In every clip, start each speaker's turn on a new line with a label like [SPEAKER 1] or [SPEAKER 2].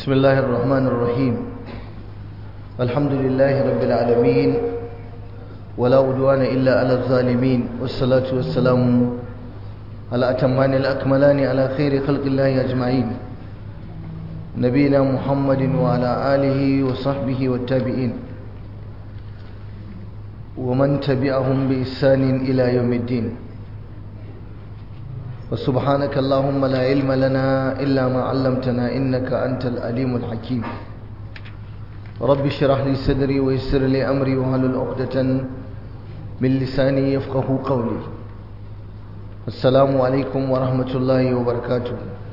[SPEAKER 1] بسم الله الرحمن الرحيم الحمد لله رب العالمين ولا عدوان إلا على الظالمين والصلاة والسلام على أتمان الأكملان على خير خلق الله أجمعين نبينا محمد وعلى آله وصحبه والتابعين ومن تبعهم بإحسان إلى يوم الدين وسبحانك اللهم لا علم لنا إلا ما علمتنا إنك أنت الأليم الحكيم رب اشرح لي صدري ويسر لي أمري وهل عقدة من لساني يفقه قولي السلام عليكم ورحمة الله وبركاته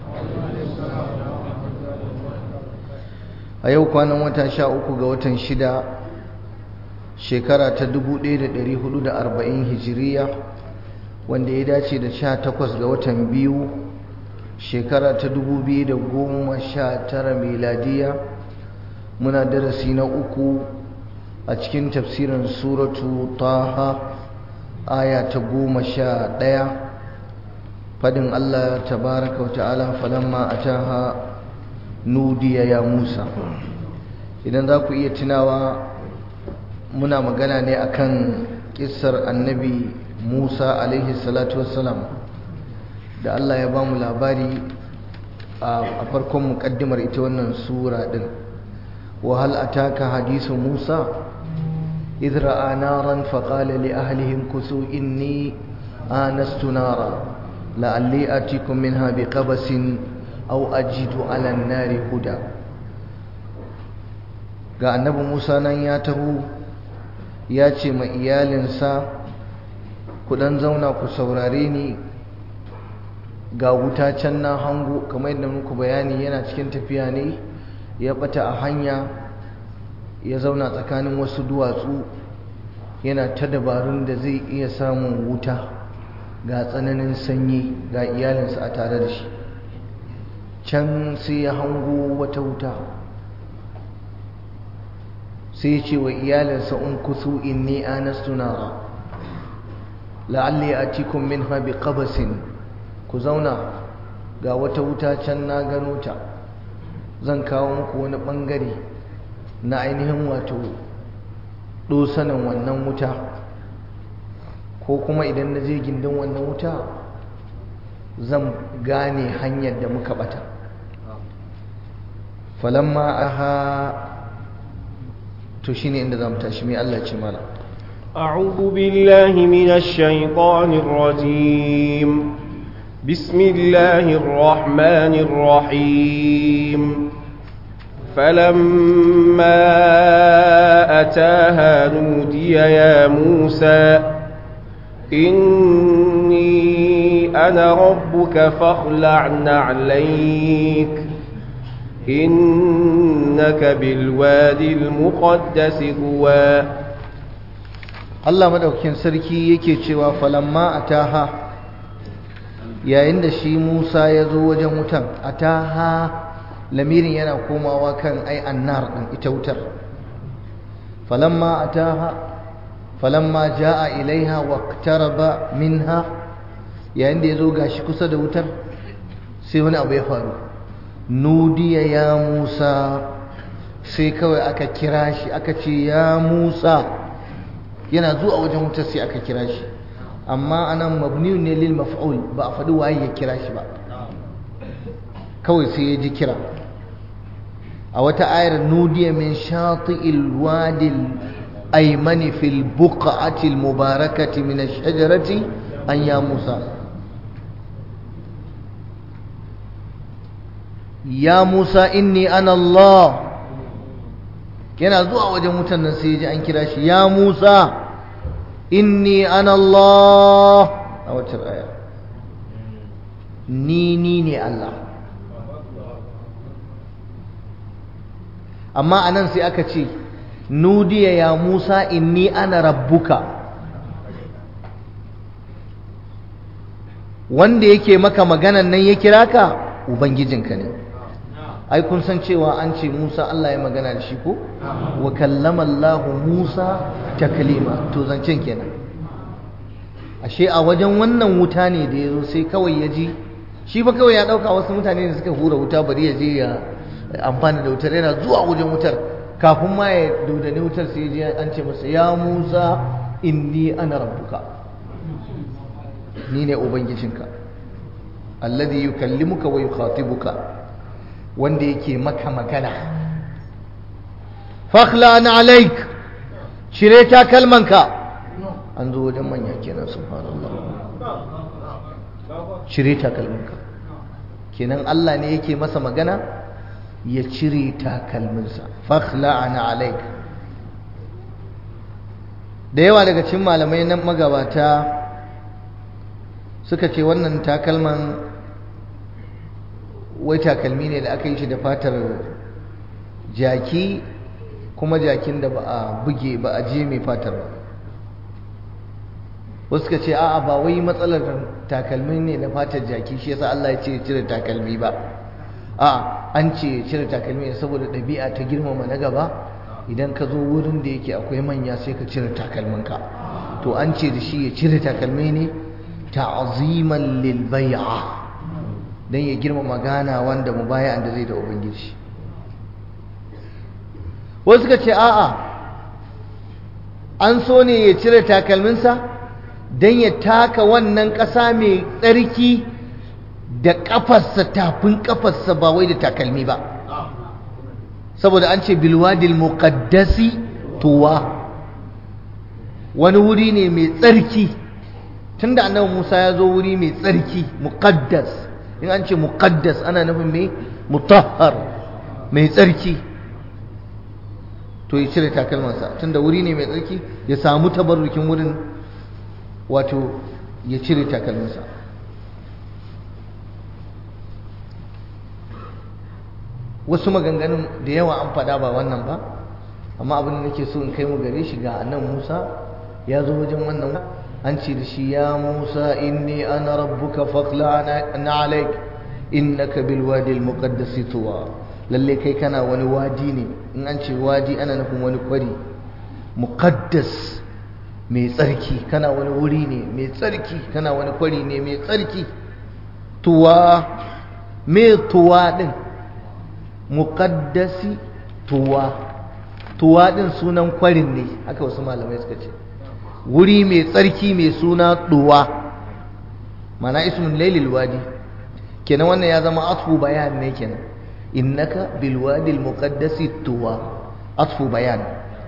[SPEAKER 1] a yau kwanan wata sha uku ga watan shida shekara ta 1440 hijiriya wanda ya dace da sha takwas ga watan biyu shekara ta 2019 miladiya muna darasi na uku a cikin tafsirin suratu taha aya ta goma sha ɗaya fadin allah tabaraka wa ta'ala falamma ataha nudiya ya musa idan za ku iya tunawa muna magana ne akan kissar annabi musa alaihi salatu wassalam da allah ya ba mu labari a farkon muƙaddimar ita wannan sura ɗin wahal ataka hadisu musa idh ra'a naran faqala li ahlihim kusu inni anastu nara la'alli atikum minha biqabasin aw ajidu ala nari huda ga annabi Musa nan ya taho ya ce ma iyalinsa ku dan zauna ku saurare ni ga wuta can na hango kamar yadda muku bayani yana cikin tafiya ne ya bata a hanya ya zauna tsakanin wasu duwatsu yana ta dabarun da zai iya samun wuta ga tsananin sanyi ga iyalinsa a tare da shi can sai ya hango wata wuta sai ya ce wa iyalinsa in kusu inni anastu nara la'alli atikum minha biqabasin ku zauna ga wata wuta can na gano ta zan kawo muku wani bangare na ainihin wato dosanin wannan wuta ko kuma idan na je gindin wannan wuta zan gane hanyar da muka bata falamma aha to shine inda zamu tashi mai Allah ce mana
[SPEAKER 2] أعوذ بالله من الشيطان الرجيم بسم الله الرحمن الرحيم فلما أتاها نودي يا موسى إني أنا ربك فاخلع نعليك إنك بالوادي المقدس طوى
[SPEAKER 1] Allah madaukakin sarki yake cewa falamma ataha yayin da shi Musa ya zo wajen wutan ataha lamirin yana komawa kan ai annar din ita wutar falamma ataha falamma jaa ilaiha waqtaraba minha yayin da ya zo gashi kusa da wutar sai wani abu ya faru nudiya ya Musa sai kawai aka kira shi aka ce ya Musa yana zuwa wajen wutar sai aka kira shi amma anan mabniun ne lil maf'ul ba a faɗi waye ya kira shi ba kawai sai ya ji kira a wata ayar nudiya min shati'il wadil aymani fil buq'ati al mubarakati min ash-shajarati an ya Musa ya Musa inni ana Allah yana zuwa wajen wutan nan sai ya ji an kira shi ya Musa inni ana Allah a wacce aya ni ni ne Allah amma anan sai aka ce nudiya ya Musa inni ana rabbuka wanda yake maka maganan nan ya kira ka ubangijinka ne ai kun san cewa an ce Musa Allah ya magana da shi ko wa kallama Allah Musa taklima to zancen kenan ashe a wajen wannan wuta ne da yazo sai kawai ya ji shi ba kawai ya dauka wasu mutane ne suka hura wuta bari ya je ya amfani da wutar yana zuwa wajen wutar kafin ma ya dodani wutar sai ji an ce masa ya Musa inni ana rabbuka ni ne ubangijinka alladhi yukallimuka wa yukhatibuka wanda yake maka magana fakhla an alaik shire ta kalmanka an zo wajen manya kenan subhanallah shire ta kalmanka kenan Allah ne yake masa magana ya cire takalminsa fakhla an alaik da yawa daga cikin malamai na magabata suka ce wannan takalman wai takalmi ne da aka yi shi da fatar jaki kuma jakin da ba a buge ba a je mai fatar ba wasu ka ce a'a ba wai matsalar takalmi ne na fatar jaki shi yasa Allah ya ce cire takalmi ba a'a an ce cire takalmi ne saboda ɗabi'a ta girmama na gaba idan ka zo wurin da yake akwai manya sai ka cire takalminka to an ce da shi ya cire takalmi ne ta'ziman lil bai'a dan ya girmama gana wanda mubaya'an da zai da ubangiji wasu suka ce a'a an so ne ya cire takalminsa don ya taka wannan ƙasa mai tsarki da ƙafarsa tafin ƙafarsa ba wai da takalmi ba saboda an ce bilwadil muqaddasi tuwa wani wuri ne mai tsarki tunda annabi Musa ya zo wuri mai tsarki muqaddas in an ce muqaddas ana nufin mai mutahhar mai tsarki to ya cire takalmansa tunda wuri ne mai tsarki ya samu tabarrukin wurin wato ya cire takalmansa wasu maganganun da yawa an faɗa ba wannan ba amma abin da nake so in kai mu gare shi ga annan Musa ya zo wajen wannan an ce da shi ya Musa inni ana rabbuka faqla na alaik innaka bil wadi al muqaddas tuwa lalle kai kana wani wadi ne in an ce wadi ana nufin wani kwari muqaddas mai tsarki kana wani wuri ne mai tsarki kana wani kwari ne mai tsarki tuwa me tuwa din muqaddasi tuwa tuwa din sunan kwarin ne haka wasu malamai suka ce wuri mai tsarki mai suna tuwa mana ismun lailil wadi kenan wannan ya zama atfu bayan ne kenan innaka bil wadi al muqaddasi tuwa atfu bayan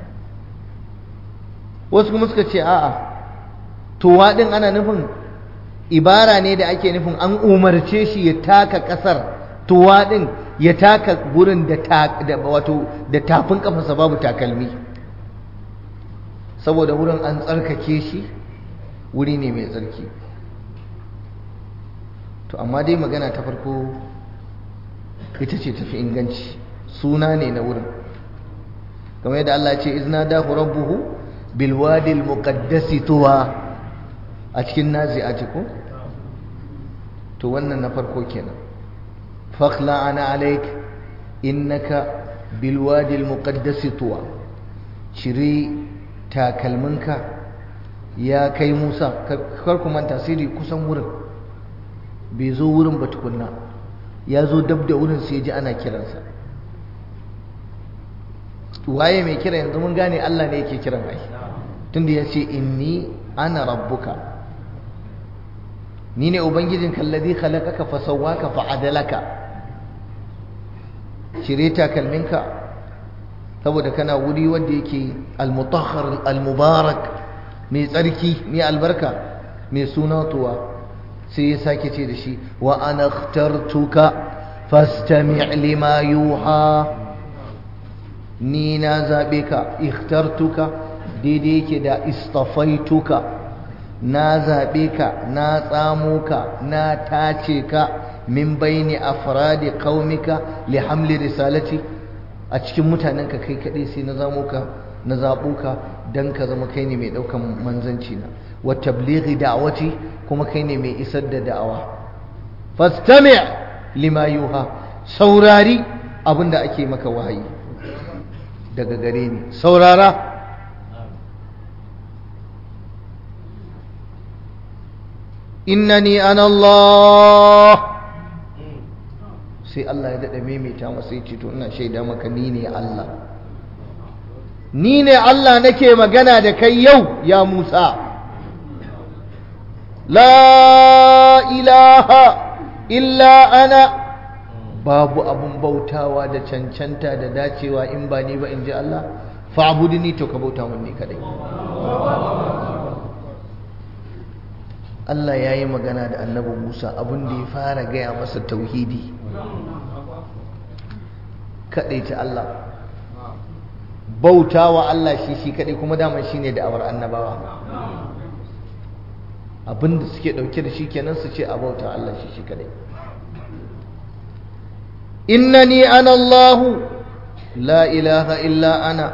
[SPEAKER 1] wasu kuma suka ce a'a tuwa din ana nufin ibara ne da ake nufin an umarce shi ya taka kasar tuwa din ya taka gurin da wato da tafin kafarsa babu takalmi saboda wurin an tsarkake shi wuri ne mai tsarki to amma dai magana ta farko ita ce tafi inganci suna ne na wurin kamar yadda Allah ce izna dahu rabbuhu bil wadi al muqaddasi tuwa a cikin nazi'ati ko to wannan na farko kenan fakhla ana alaik innaka bil wadi al muqaddasi tuwa shiri takalminka ya kai Musa kar ku manta sirri kusan wurin bai zo wurin ba tukunna ya zo dab da wurin sai ji ana kiransa waye mai kira yanzu mun gane Allah ne yake kiran ai tunda ya ce inni ana rabbuka ni ne ubangijin kallazi khalaqaka fa sawwaka fa adalaka shire takalminka saboda kana wuri wanda yake al-mutahhar al-mubarak mai tsarki mai albarka mai sunatuwa sai ya sake ce da shi wa ana ikhtartuka fastami' lima yuha ni na zabe ka ikhtartuka daidai yake da istafaituka na zabe ka na tsamo ka na tace ka min baini afradi qaumika li hamli risalati a cikin mutanenka kai kadai sai na zamo ka na zabo ka dan ka zama kai ne mai daukan manzanci na wa tablighi da'wati kuma kai ne mai isar da da'awa fastami' lima yuha saurari abinda ake maka wahayi daga gare ni saurara innani ana Allah sai Allah ya daɗa maimaita masa ya ce to ina shaida maka ni ne Allah ni ne Allah nake magana da kai yau ya Musa la ilaha illa ana babu abun bautawa da cancanta da dacewa in ba ni ba in ji Allah fa'budni to ka bauta mun ni kadai Allah ya yi magana da annabi Musa abin da ya fara gaya masa tauhidi kaɗai ta Allah bauta wa Allah shi shi kaɗai kuma daman shi ne da'awar annabawa abin da suke ɗauke da shi kenan su ce a bauta Allah shi shi kaɗai innani ana Allahu la ilaha illa ana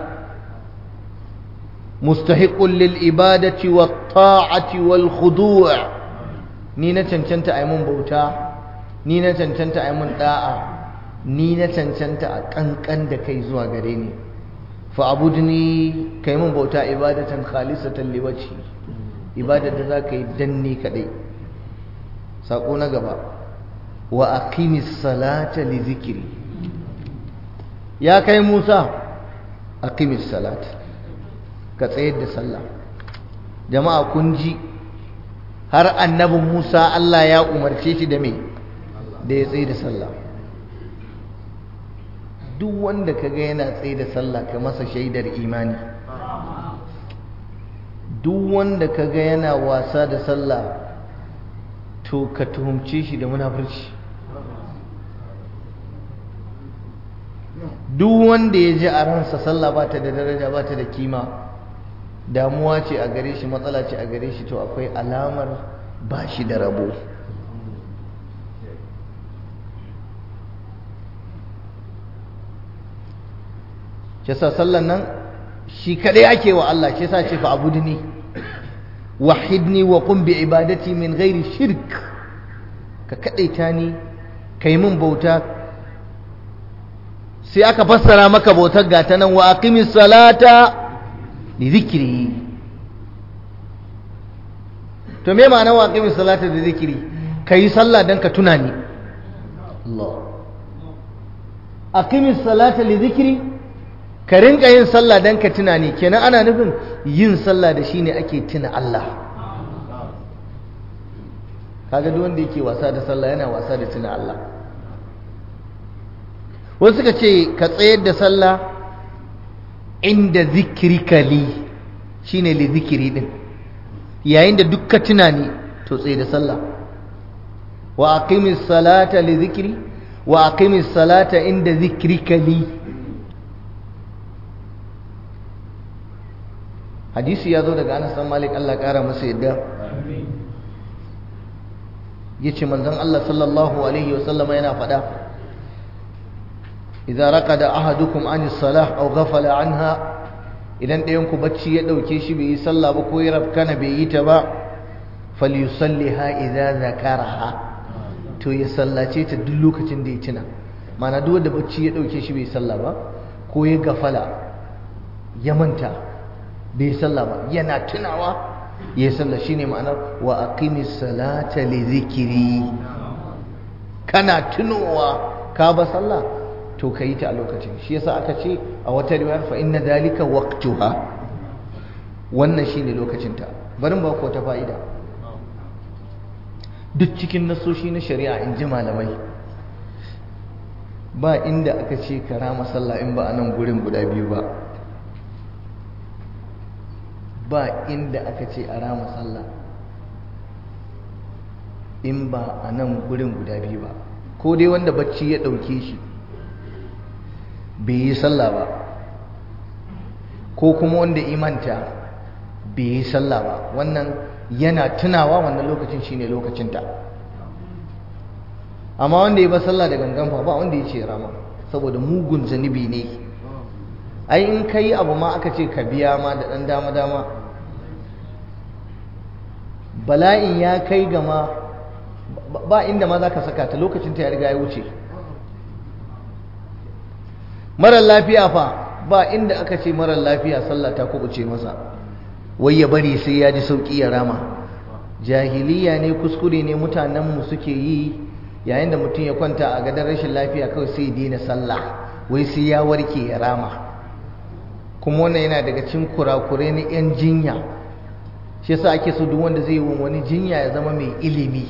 [SPEAKER 1] مستحق للإبادة والطاعة والخضوع نينا تنشنت أيمون بوتا نينا تنشنت أيمون داعا نينا تنشنت أكن كن دكي زوا غريني فأبودني كيمون بوتا إبادة خالصة لوجهي إبادة ذاك دني كدي ساقونا غبا وأقيم الصلاة لذكري يا كي موسى أقيم الصلاة ka tsayar da sallah jama'a kun ji har annabin Musa Allah ya umarce shi da me da ya tsaye da sallah duk wanda kaga yana tsaye da sallah ka masa shaidar imani duk wanda kaga yana wasa da sallah to ka tuhumce shi da munafurci duk wanda ya ji a ransa sallah ba ta da daraja ba ta da kima damuwa ce a gare shi matsala ce a gare shi to akwai alamar ba shi da rabo shi sa sallan nan shi kadai ake wa Allah shi sa ce fa abudni wahidni wa qum bi ibadati min ghairi shirk ka kadaita ni kai min bauta sai aka fassara maka bautar gata nan wa aqimis salata li zikri to me ma'ana wa aqimis salata li zikri kai sallah dan ka tuna ni Allah aqimis salata li zikri ka rinka yin sallah dan ka tuna ni kenan ana nufin yin sallah da shine ake tuna Allah kaga duk wanda yake wasa da sallah yana wasa da tuna Allah wasu suka ce ka tsayar da sallah inda zikirika li shine li zikiri din yayin da dukka tunani to tsaye da sallah wa aqimis salata li zikri wa aqimis salata inda zikrika li hadisi ya zo daga Anas bin Malik Allah kara masa yadda yace manzon Allah sallallahu alaihi wasallam yana faɗa idza raqada ahadukum an as-salah aw ghafala anha idan ɗayan ku bacci ya dauke shi bai yi sallah ba ko ya rabkana bai yi ta ba falyusalliha idza zakaraha to ya sallace ta duk lokacin da ya tuna mana duk wanda bacci ya dauke shi bai sallah ba ko ya gafala ya manta bai sallah ba yana tunawa ya sallah shine ma'anar wa aqimis salata li zikri kana tunowa ka ba sallah to ka yi ta a lokacin shi yasa aka ce a wata riwayar fa inna dalika waqtuha wannan shine lokacin ta barin ba ku wata fa'ida duk cikin nasoshi na shari'a in ji malamai ba inda aka ce ka rama sallah in ba a nan gurin guda biyu ba ba inda aka ce a rama sallah in ba a nan gurin guda biyu ba ko dai wanda bacci ya ɗauke shi bai yi sallah ba ko kuma wanda imanta bai yi sallah ba wannan yana tunawa wannan lokacin shine lokacinta amma wanda ya ba sallah da gangan fa ba wanda ya ce rama saboda mugun zanibi ne ai in ka yi abu ma aka ce ka biya ma da ɗan dama dama bala'in ya kai gama ba inda ma za ka saka ta lokacinta ya riga ya wuce marar lafiya fa ba inda aka ce marar lafiya sallah ta kubuce masa wai ya bari sai ya ji sauki ya rama jahiliya ne kuskure ne mutanenmu suke yi yayin da mutum ya kwanta a gadon rashin lafiya kawai sai ya daina sallah wai sai ya warke ya rama kuma wannan yana daga cikin kurakurai na 'yan jinya shi yasa ake so duk wanda zai yi wani jinya ya zama mai ilimi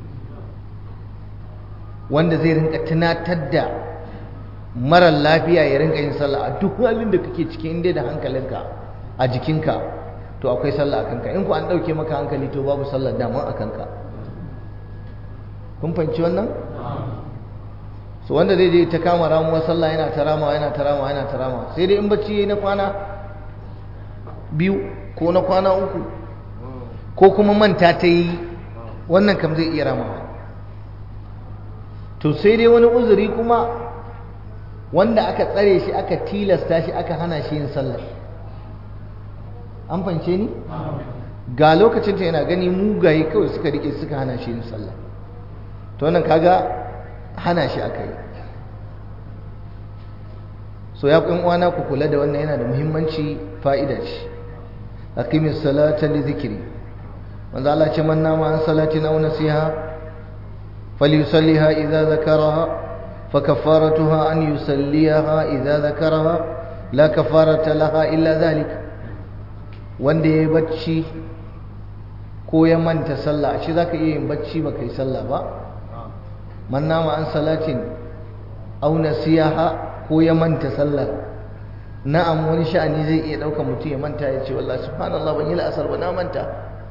[SPEAKER 1] wanda zai rinka tunatar da marar lafiya ya rinka yin sallah a duk halin da kake ciki inda da hankalinka a jikinka to akwai sallah a kanka in ku an ɗauke maka hankali to babu sallar dama a kanka kun fahimci wannan so wanda zai je ta kama ramuwa sallah yana ta ramawa yana ta ramawa yana ta ramawa sai dai in bacci yayi na kwana biyu ko na kwana uku ko kuma manta ta yi wannan kam zai iya ramawa to sai dai wani uzuri kuma wanda aka tsare shi aka tilasta shi aka hana shi yin sallar an fance ni ga lokacin ta yana gani mugaye kawai suka rike suka hana shi yin sallah to wannan kaga hana shi aka yi so ya kun uwana ku kula da wannan yana da muhimmanci fa'ida ce aqimis salata li dhikri manzo Allah ce man nama an salatin aw nasiha falyusalliha idza zakaraha فكفارتها أن يسليها إذا ذكرها لا كفارة لها إلا ذلك wanda ya bacci ko ya manta sallah shi zaka iya yin bacci baka yi sallah ba man nama an salatin aw nasiyaha ko ya manta sallah na'am wani sha'ani zai iya dauka mutum ya manta ya ce wallahi subhanallah ban yi la'asar ba na manta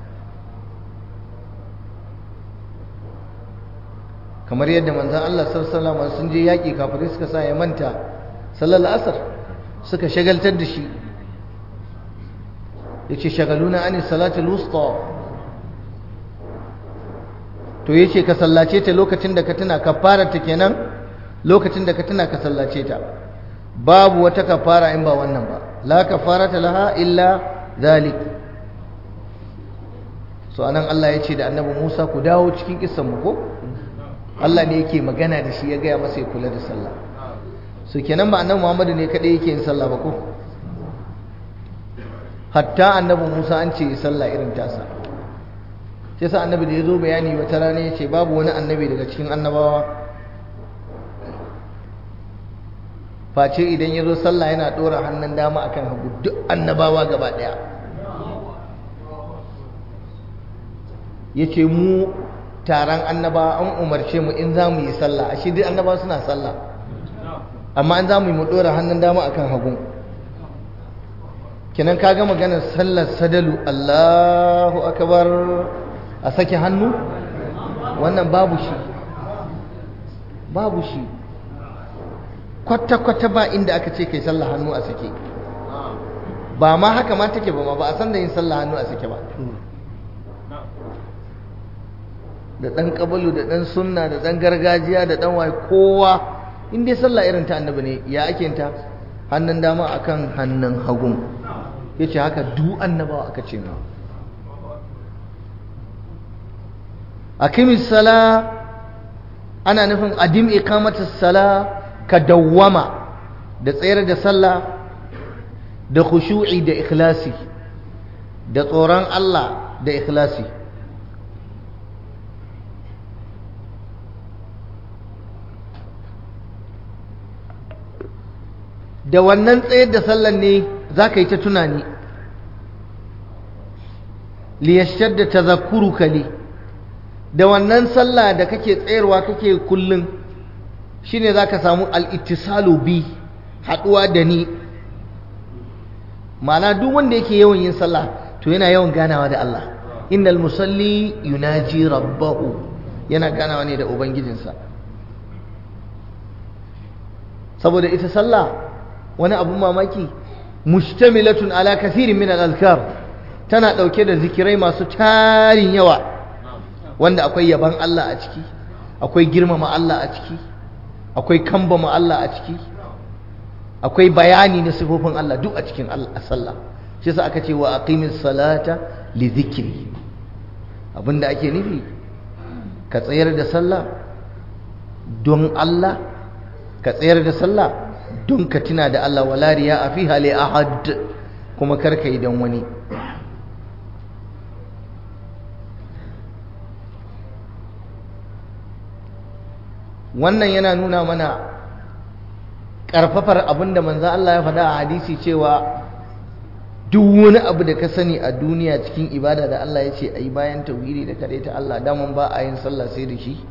[SPEAKER 1] kamar yadda manzon Allah sallallahu alaihi wasallam sun je yaki kafirai suka sa ya manta sallar asar suka shagaltar da shi yace shagaluna ani salatul wusta to yace ka sallace ta lokacin da ka tuna kafara ta kenan lokacin da ka tuna ka sallace ta babu wata kafara in ba wannan ba la kafarata laha illa zalik so anan Allah yace da annabi Musa ku dawo cikin kissan mu ko Allah ne yake magana da shi ya gaya masa ya kula da sallah so kenan ba annabi Muhammadu ne kadai yake yin sallah ba ko hatta annabi Musa an ce sallah irin tasa sai sa annabi da ya zo bayani wata rana ya ce babu wani annabi daga cikin annabawa face idan ya zo sallah yana ɗora hannun dama akan hagu duk annabawa gaba ɗaya ya ce mu taron annaba an umarce mu in za mu yi sallah a shi duk annaba suna sallah amma an za mu yi mu ɗora hannun dama akan hagu kinan ka ga maganar sallar sadalu Allahu akbar a sake hannu wannan babu shi babu shi kwata-kwata ba inda aka ce kai sallah hannu a sake ba ma haka ma take ba ma ba a san da yin sallah hannu a sake ba da ɗan ƙabalu da ɗan sunna da ɗan gargajiya da ɗan waye kowa in dai sallah irin ta annabi ne ya ake ta hannun dama akan hannun hagun ya ce haka du annabawa aka ce ma akimis sala ana nufin adim iqamatus sala ka dawwama da tsayar da sallah da khushu'i da ikhlasi da tsoron Allah da ikhlasi da wannan tsayar da sallan ne za ka yi ta tunani liyashar da tazakuru kali da wannan sallah da kake tsayarwa kake kullum shine za ka samu al'ittisalu bi haɗuwa da ni ma'ana duk wanda yake yawan yin sallah to yana yawan ganawa da Allah innal musalli yunaji rabbahu yana ganawa ne da ubangijinsa saboda ita sallah wani abun mamaki mustamilatun ala kathirin min al-azkar tana dauke da zikirai masu tarin yawa wanda akwai yaban Allah a ciki akwai girmama Allah a ciki akwai kambama Allah a ciki akwai bayani na sifofin Allah duk a cikin sallah shi yasa aka ce wa aqimis salata li dhikri abinda ake nufi ka tsayar da sallah don Allah ka tsayar da sallah don ka tuna da Allah wala riya a fi hali ahad kuma karka yi don wani wannan yana nuna mana ƙarfafar abin da manzo Allah ya faɗa a hadisi cewa duk wani abu da ka sani a duniya cikin ibada da Allah ya ce a yi bayan tauhidi da kaɗai ta Allah daman ba a yin sallah sai da shi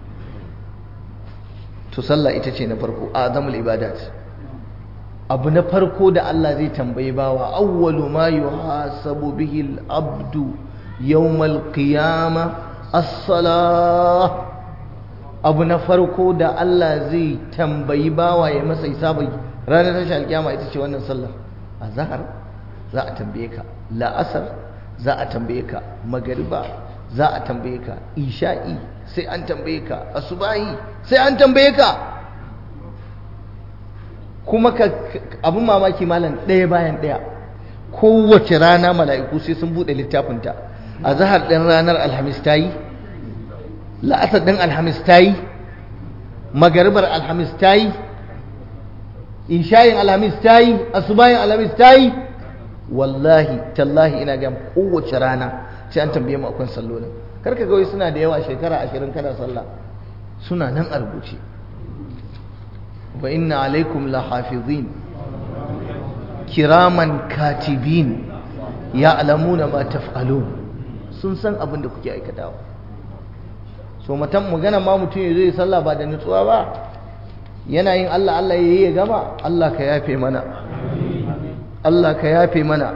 [SPEAKER 1] to sallah ita ce na farko a azamul ibadat abu na farko da Allah zai tambayi bawa awwalu ma yuhasabu bihi al-abdu yawmal qiyamah as-salah abu na farko da Allah zai tambayi bawa ya masa hisabi ranar tashin alkiyama ita ce wannan sallah azhar za a tambaye ka la'asar za a tambaye ka magariba za a tambaye ka isha'i sai an tambaye ka asubahi sai an tambaye ka kuma ka abin mamaki malam ɗaya bayan ɗaya kowace rana mala'iku sai sun buɗe littafinta a zahar ɗin ranar alhamis ta yi la'asar ɗin alhamis ta yi magaribar alhamis ta yi ishayin alhamis ta yi asubayin alhamis ta yi wallahi tallahi ina ga kowace rana sai an tambaye mu akwai sallolin karka ga suna da yawa shekara ashirin kana sallah suna nan a rubuce wa inna alaikum lahafizin kiraman katibin ya'lamuna ma taf'alun sun san abin da kuke aikatawa so matan magana ma mutum ya zo ya sallah ba da nutsuwa ba yana yin Allah Allah ya yi ya gama Allah ka yafe mana Allah ka yafe mana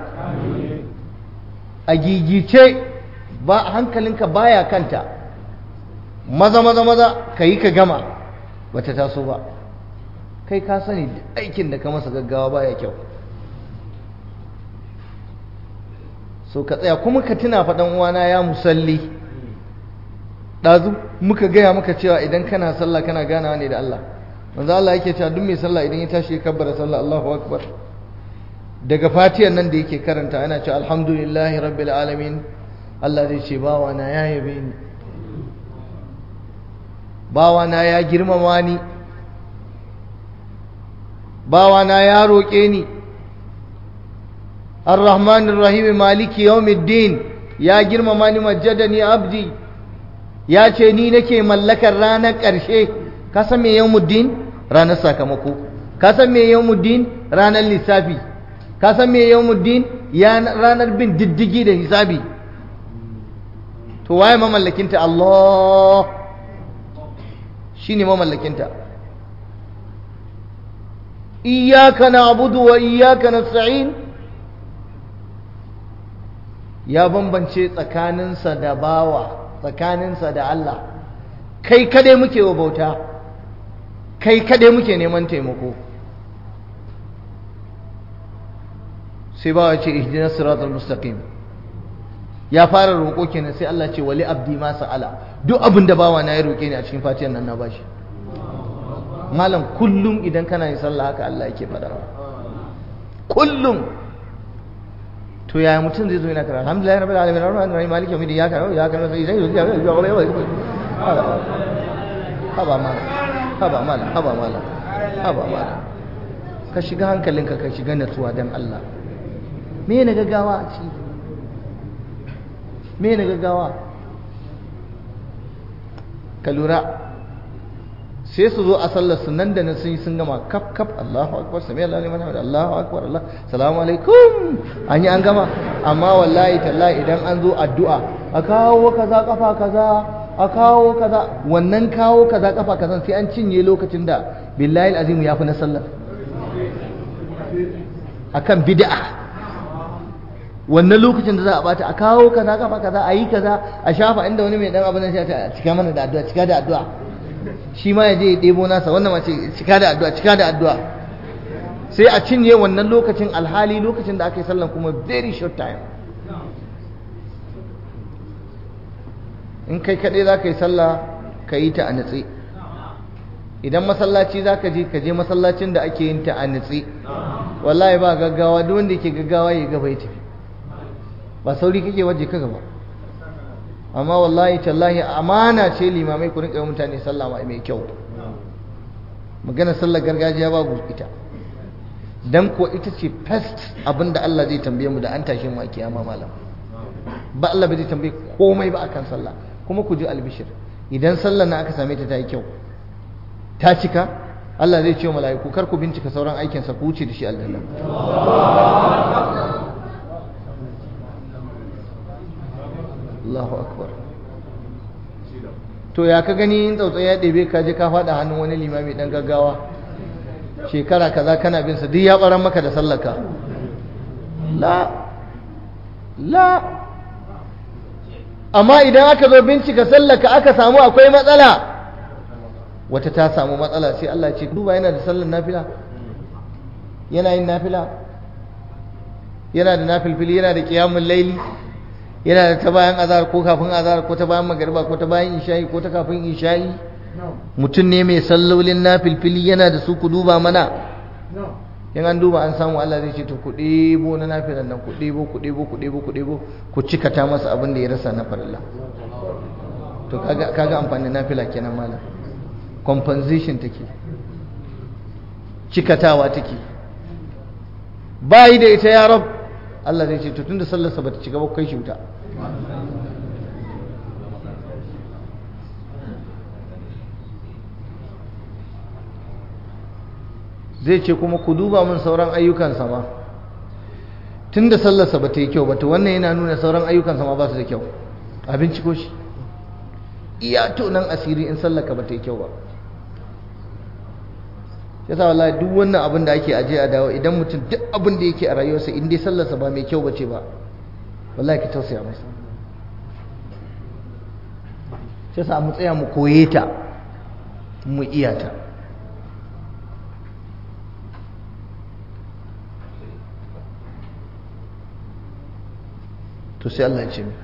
[SPEAKER 1] a gigice ba hankalinka baya kanta maza maza maza ka yi ka gama bata taso ba kai ka sani aikin da ka masa gaggawa baya kyau so ka tsaya kuma ka tuna faɗan uwana ya musalli ɗazu muka gaya maka cewa idan kana sallah kana ganawa ne da Allah manzo Allah yake cewa duk mai sallah idan ya tashi ya kabbara sallah Allahu akbar daga fatiyar nan da yake karanta yana cewa alhamdulillahi rabbil alamin Allah zai ce bawa na ya yabe ni bawa na ya girmama ni bawa na ya roƙe ni ar-rahmanir rahim maliki yawmiddin ya girmama ni majjadani abdi ya ce ni nake mallakar ranar ƙarshe ka san me yawmuddin ranar sakamako ka san me yawmuddin ranar lissafi ka san me yawmuddin ya ranar bin diddigi da hisabi to waye mamallakinta Allah shine mamallakinta iyyaka na'budu wa iyyaka nasta'in ya bambance tsakaninsa da bawa tsakaninsa da Allah kai kadai muke wa bauta kai kadai muke neman taimako sai bawa ce ihdinas siratal mustaqim ya fara roƙo kenan sai Allah ce wali abdi ma sa'ala duk abin da bawa na ya roƙe ni a cikin fatiyan nan na bashi malam kullum idan kana yin sallah haka Allah yake faɗa kullum to yaya mutum zai zo yana karatu alhamdulillah rabbil alamin arrahmanir rahim maliki yawmiddin iyyaka na'budu wa iyyaka nasta'in haba mala haba mala haba mala haba mala ka shiga hankalinka ka shiga natsuwa dan Allah me ne gaggawa a ciki me ne gaggawa ka lura sai su zo a sallar su nan da nan sun yi sun gama kaf kaf Allahu akbar sami Allah liman hamid Allahu akbar Allah salamu alaikum an yi an gama amma wallahi tallahi idan an zo addu'a a kawo kaza kafa kaza a kawo kaza wannan kawo kaza kafa kaza sai an cinye lokacin da billahi alazim ya fi na sallar akan bid'a wannan lokacin da za a bata a kawo kaza kafa kaza a yi kaza a shafa inda wani mai dan abin nan sai ta cika mana da addu'a cika da addu'a shi ma ya je ya ɗebo nasa wannan ma ce cika da addu'a cika da addu'a sai a cinye wannan lokacin alhali lokacin da aka yi sallan kuma very short time in kai kaɗai za ka yi sallah ka yi ta a natse idan masallaci za ka je ka je masallacin da ake yin ta a natse wallahi ba gaggawa duk wanda yake gaggawa ya gaba ya tafi ba sauri kake waje ka gaba amma wallahi tallahi amana ce limamai ku rinka mutane sallah mai kyau magana sallar gargajiya babu ita dan ko ita ce first abinda Allah zai tambaye mu da an tashi mu a kiyama malam ba Allah bai zai tambaye komai ba akan sallah kuma ku ji albishir idan sallar na aka same ta ta yi kyau ta cika Allah zai ce wa mala'iku kar ku bincika sauran aikinsa ku wuce da shi aljanna Allahu akbar to ya ka gani in tsautsayi ya ɗebe ka je ka faɗa hannun wani limami ɗan gaggawa shekara kaza kana bin sa duk ya ɓaran maka da sallaka la la amma idan aka zo bincika sallaka aka samu akwai matsala wata ta samu matsala sai Allah ce duba yana da sallar nafila yana yin nafila yana da nafilfili yana da qiyamul laili yana da ta bayan azhar ko kafin azhar ko ta bayan magariba ko ta bayan isha'i ko ta kafin isha'i mutum ne mai sallolin nafilfili yana da su ku duba mana in an duba an samu Allah zai ce to ku ɗebo na nafilan nan ku ɗebo ku ɗebo ku ɗebo ku ɗebo ku cikata masa abin da ya rasa na farilla to kaga kaga amfanin nafila kenan malam compensation take cikatawa take bayi da ita ya rab Allah zai ce to tunda sallarsa bata cika ba kai shi wuta zai ce kuma ku duba min sauran ayyukansa ma tunda sallarsa bata yi kyau ba to wannan yana nuna sauran ayyukansa ma ba su da kyau a binciko shi iya to nan asiri in sallaka bata yi kyau ba yasa wallahi duk wannan abin da ake aje a dawo idan mutum duk abin da yake a rayuwarsa in dai sallarsa ba mai kyau bace ba wallahi ki tausaya masa yasa mu tsaya mu koye ta mu iya ta to sai Allah ya ce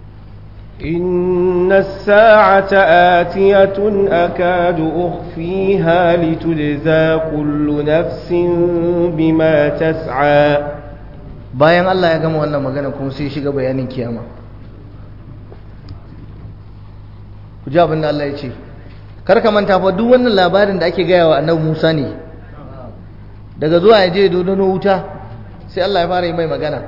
[SPEAKER 2] إن الساعة آتية أكاد أخفيها لتجزى كل نفس بما تسعى
[SPEAKER 1] bayan Allah ya gama wannan magana kuma sai shiga bayanin kiyama ku ji abin da Allah ya ce kar ka manta fa duk wannan labarin da ake gaya wa annabi Musa ne daga zuwa ya je dodono wuta sai Allah ya fara yi mai magana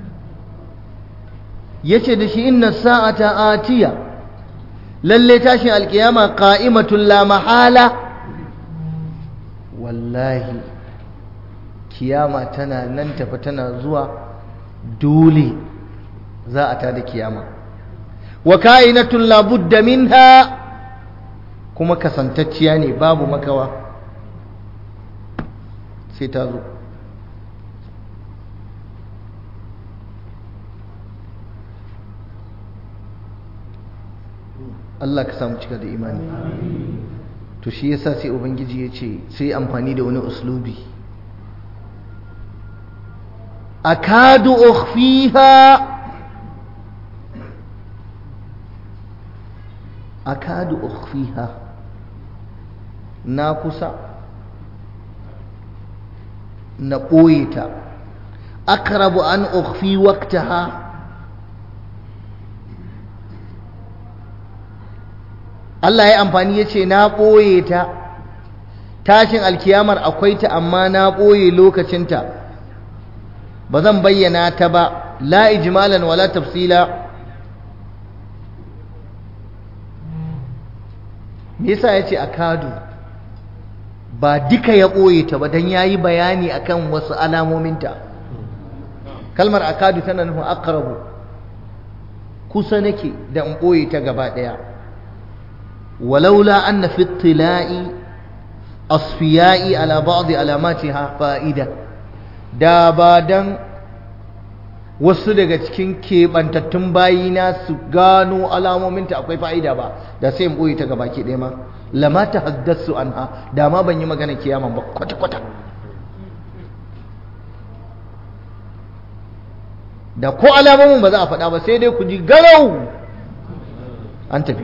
[SPEAKER 1] yace da shi inna sa'ata atiya lalle tashin alkiyama qa'imatul la mahala wallahi kiyama tana nan tafi tana zuwa dole za a tada kiyama wa ka'inatul la budda minha kuma kasantacciya ne babu makawa sai ta zo Allah ka samu cika da imani to shi yasa sai ubangiji ya ce sai amfani da wani uslubi akadu ukhfiha akadu ukhfiha na kusa na ɓoye ta akrabu an ukhfi waqtaha Allah ya amfani ya ce na ɓoye ta tashin alkiyamar akwai ta amma na ɓoye lokacinta ba zan bayyana ta ba la ijmalan wala tafsila me yasa ya ce a kadu ba duka ya ɓoye ta ba don ya yi bayani akan wasu alamominta kalmar akadu tana nufin akarabu kusa nake da in ɓoye ta gaba ɗaya ولولا أن في اطلاع أصفياء على بعض علاماتها فائدة da ba dan wasu daga cikin keɓantattun bayina su gano alamominta akwai fa'ida ba da sai in ɓoye ta gaba ke ɗaya ma lama ta haddasu an ha da ma ban yi magana kiyaman ba kwata-kwata da ko alamomin ba za a faɗa ba sai dai ku ji garau an tafi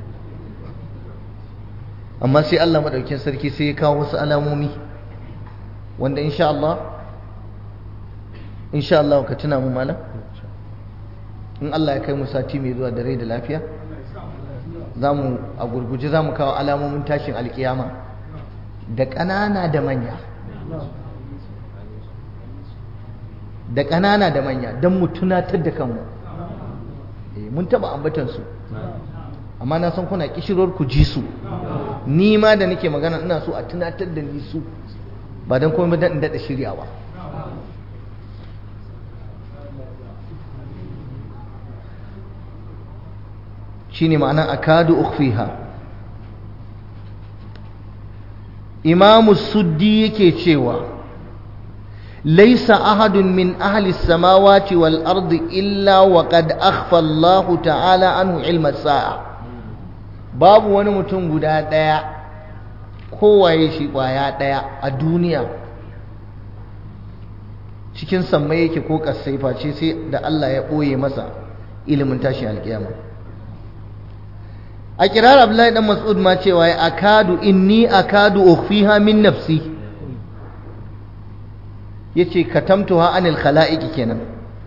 [SPEAKER 1] amma sai Allah madaukin sarki sai ya kawo wasu alamomi wanda insha Allah insha Allah ka tuna mu malam in Allah ya kai mu sati mai zuwa da rai da lafiya zamu a gurguje zamu kawo alamomin tashin alkiyama da ƙanana da manya da ƙanana da manya don mu tunatar da kanmu mun taɓa ambatan su amma na san kuna kishirwar ku ji su ni ma da nake magana ina so a tunatar da ni su ba don komai dan in daɗa shiryawa shine ma'ana akadu ukhfiha imamu suddi yake cewa laisa ahadun min ahli samawati wal ardi illa wa qad akhfa Allah ta'ala anhu ilma sa'a babu wani mutum guda daya kowaye shi kwaya daya a duniya cikin sammai yake ko kasai face sai da Allah ya boye masa ilimin tashi alkiyama a kirar Abdullahi dan Mas'ud ma cewa ya akadu inni akadu ukhfiha min nafsi yace katamtuha anil khala'iqi kenan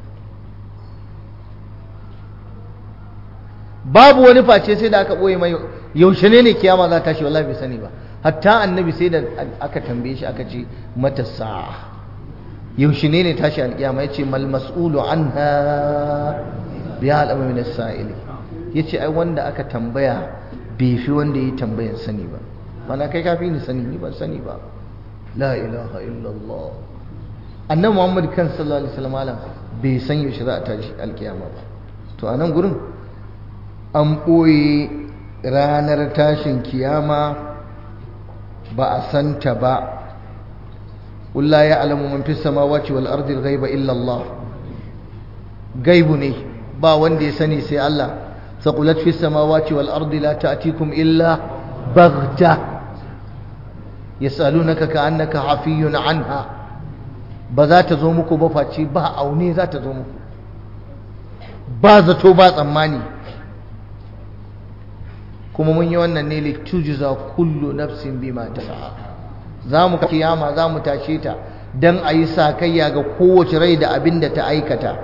[SPEAKER 1] babu wani face sai da aka boye mai yaushe ne ne kiyama za ta tashi wallahi bai sani ba hatta annabi sai da aka tambaye shi aka ce mata sa'a yaushe ne ne tashi alkiyama yace mal mas'ulu anha bi alama min as-sa'ili yace ai wanda aka tambaya bai fi wanda ya tambayan sani ba mana kai kafi ni sani ni ban sani ba la ilaha illallah annabi muhammad kan sallallahu alaihi wasallam bai san yaushe za a tashi alkiyama ba to a nan gurin an ɓoye ranar tashin kiyama ba a santa ba ƙulla ya alamu man fi samawati wal ardil ghaiba illa Allah gaibu ne ba wanda ya sani sai Allah saqulat fi samawati wal ardi la ta'tikum illa baghta yasalunaka ka'annaka hafiyun anha ba za ta zo muku ba face ba aune za ta zo muku ba zato ba tsammani kuma mun yi wannan ne litujza kullu nafsin bima tas'a za mu kiyama za mu tashe ta dan a yi sakayya ga kowace rai da abin da ta aikata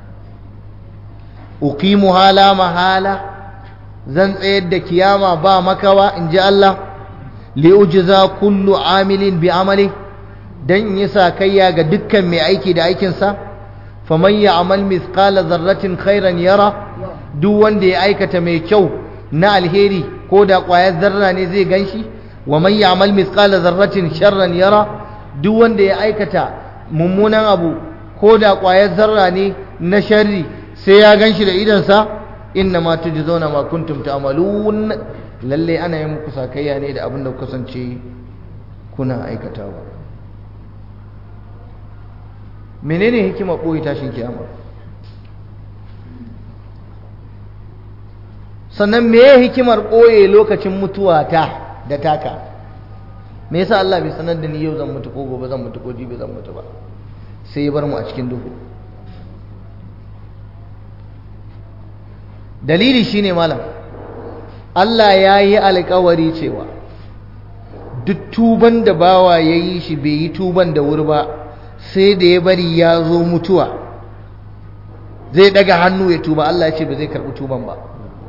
[SPEAKER 1] uqimu hala mahala zan tsayar da kiyama ba makawa in ji Allah li ujza kullu amilin bi amali dan in yi sakayya ga dukkan mai aiki da aikinsa faman ya'mal mithqala dharratin khairan yara duk wanda ya aikata mai kyau na alheri ko da ƙwayar zarra ne zai ganshi wa man ya'mal mithqala dharratin sharran yara duk wanda ya aikata mummunan abu ko da ƙwayar zarra ne na sharri sai ya ganshi da idansa inna ma tujzauna ma kuntum ta'malun lalle ana yin muku sakayya ne da abin da kasance kuna aikatawa menene hikimar ɓoye tashin kiyama sannan meye hikimar ɓoye lokacin mutuwa ta da taka me yasa Allah bai sanar da ni yau zan mutu ko gobe zan mutu ko jibi zan mutu ba sai ya bar mu a cikin duhu dalili shine malam Allah ya yi alkawari cewa duk tuban da bawa ya yi shi bai yi tuban da wuri ba sai da ya bari ya zo mutuwa zai daga hannu ya tuba Allah ya ce ba zai karɓi tuban ba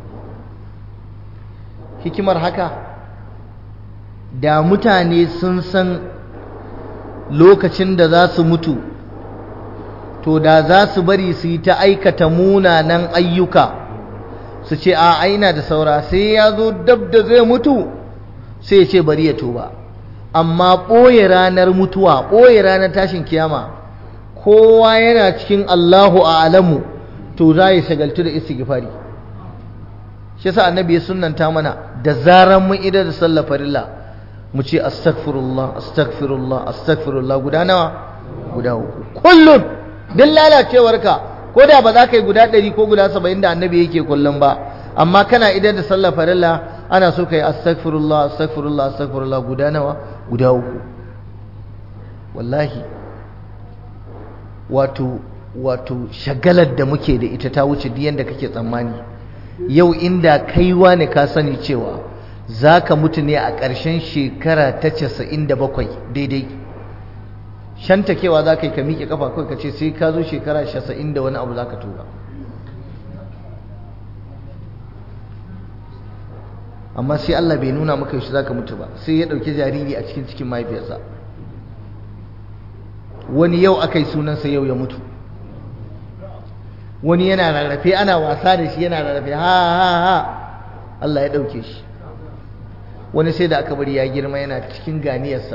[SPEAKER 1] hikimar haka da mutane sun san lokacin da za su mutu to da za su bari su yi ta aikata munanan ayyuka su ce a aina da saura sai ya zo dab da zai mutu sai ya ce bari ya tuba amma ɓoye ranar mutuwa ɓoye ranar tashin kiyama kowa yana cikin Allahu a alamu to za ya shagaltu da istighfari shi yasa annabi ya sunnanta mana da zaran mun idar da sallar farilla mu ce astaghfirullah astaghfirullah astaghfirullah guda nawa guda uku kullum duk lalacewarka ko da ba za ka yi guda ɗari ko guda saba'in da annabi yake kullum ba amma kana idar da sallar farilla ana so ka yi astaghfirullah astaghfirullah astaghfirullah guda nawa guda uku wallahi wato wato shagalar da muke da ita ta wuce duk yanda kake tsammani yau inda kaiwa ne ka sani cewa za ka mutu ne a ƙarshen shekara ta casa'in da bakwai daidai shantakewa za ka yi ka miƙe ƙafa kawai ka ce sai ka zo shekara casa'in da wani abu za ka tura amma sai Allah bai nuna maka yaushe za ka mutu ba sai ya ɗauki jariri a cikin cikin mahaifiyarsa wani yau aka yi sunansa yau ya mutu wani yana rarrafe ana wasa da shi yana rarrafe ha ha ha Allah ya ɗauke shi wani sai da aka bari ya girma yana cikin ganiyarsa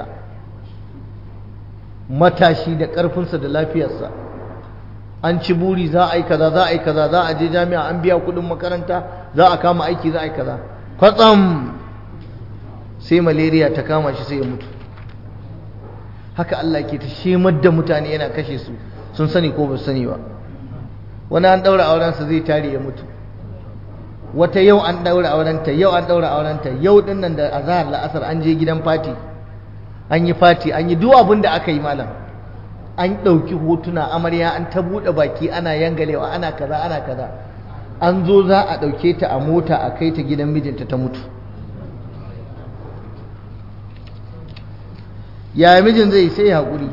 [SPEAKER 1] matashi da ƙarfinsa da lafiyarsa an ci buri za a yi kaza za a yi kaza za a je jami'a an biya kuɗin makaranta za a kama aiki za a yi kaza kwatsam sai malaria ta kama shi sai ya mutu haka Allah ke ta shemar da mutane yana kashe su sun sani ko ba sani ba wani an ɗaura aurensa zai tare ya mutu wata yau an ɗaura aurenta yau an ɗaura aurenta yau ɗin nan da azahar la'asar an je gidan fati an yi fati an yi duk abin da aka yi malam an ɗauki hotuna amarya an ta buɗe baki ana yangalewa ana kaza ana kaza an zo za a ɗauke ta a mota a kai ta gidan mijinta ta mutu yaya mijin zai sai haƙuri